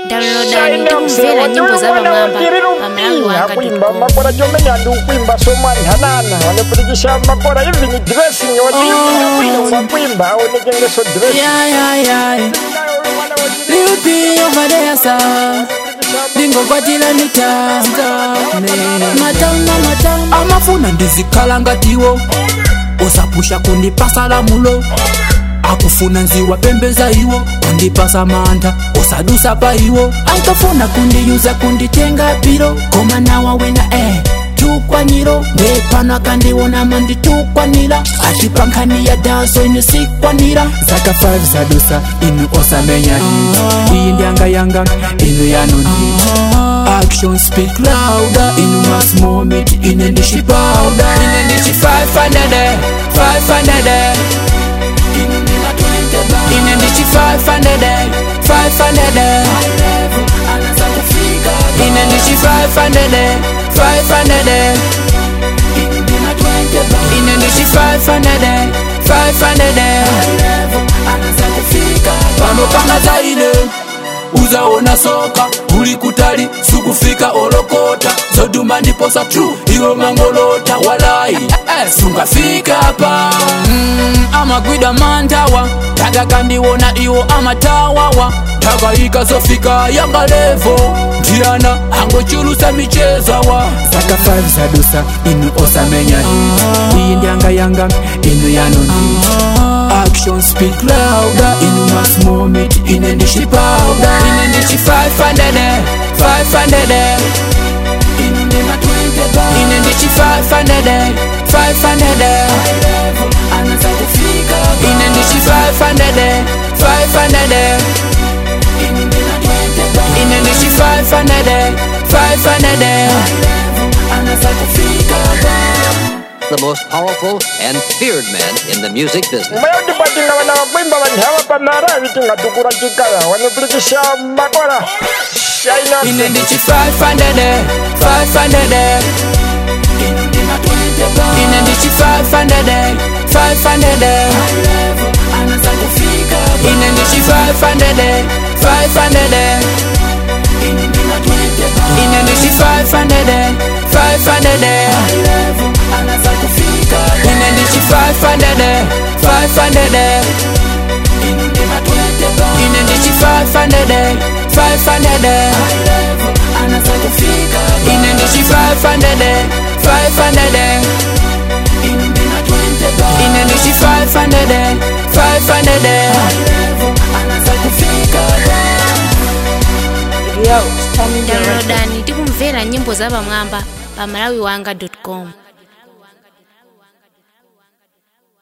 downloadani ndikumvera nyimbo za pamwamba pamalawi wanga kuimba makora chomenya ndi ukuimba somwanhanana wanepurikisha makora even dressing wati kuimba aonekengeso dressing Yeah, yeah, yeah. Lil P over there, sir. ndingokwatira mitane matama matama amafuna ndizikhala ngatiwo usapusha kundipasa lamulo akufuna nziwa pembeza iwo kundipasa mantha usadusa pa iwo ankafuna kundiyuza kunditenga piro koma nawa wena eh tukwanyiro ndepano akandiona manditukwanira atipankhani ya danso ine sikwanira zaka 5 zadusa inu osamenya hii iyi ndyanga yanga inu yanoni action speak louder inu mas moment ine ndishi powder ine ndishi 500 500 inu ndima 20 bar. ine ndishi 500 500 ine ndishi 500 500 inu ndima 20 bar. ine ndishi 500 500 pano panga zaine uzaona soka uli kutali sukufika olokota zoduma ndiposa tru iwe mangolota walai sungafika pa mm, amagwida mantawa tagakandiwona iwo amatawawa tagayika zofika yanga levo ndiyana angochulusa michezawa zaka 5 zadusa inu osamenya hii iyi ndyanga yanga inu yanoni action speak louder inu mas moment ine ndishi powder ine ndishi 500 500 inu ndima 20 bar. ine ndishi 500 500 ine ndishi 500 500 inu ndima 20 bar. ine ndishi 500 500 the most powerful and feared man in the music business. mayodipatinga vana vakuimba vanhava pamara vitingatukura chikaya wanepurikisha makora shaina ine ndichi 500 500 ine ndichi 500 500 ine ndichi 500 500 ine ndichi 500 500 ine ndichi 500 500 ine ndichi 500 500 ine ndichi 500 500 ine ndichi 500 500 downloadani ndikumvera nyimbo za pamwamba pamalawi wanga com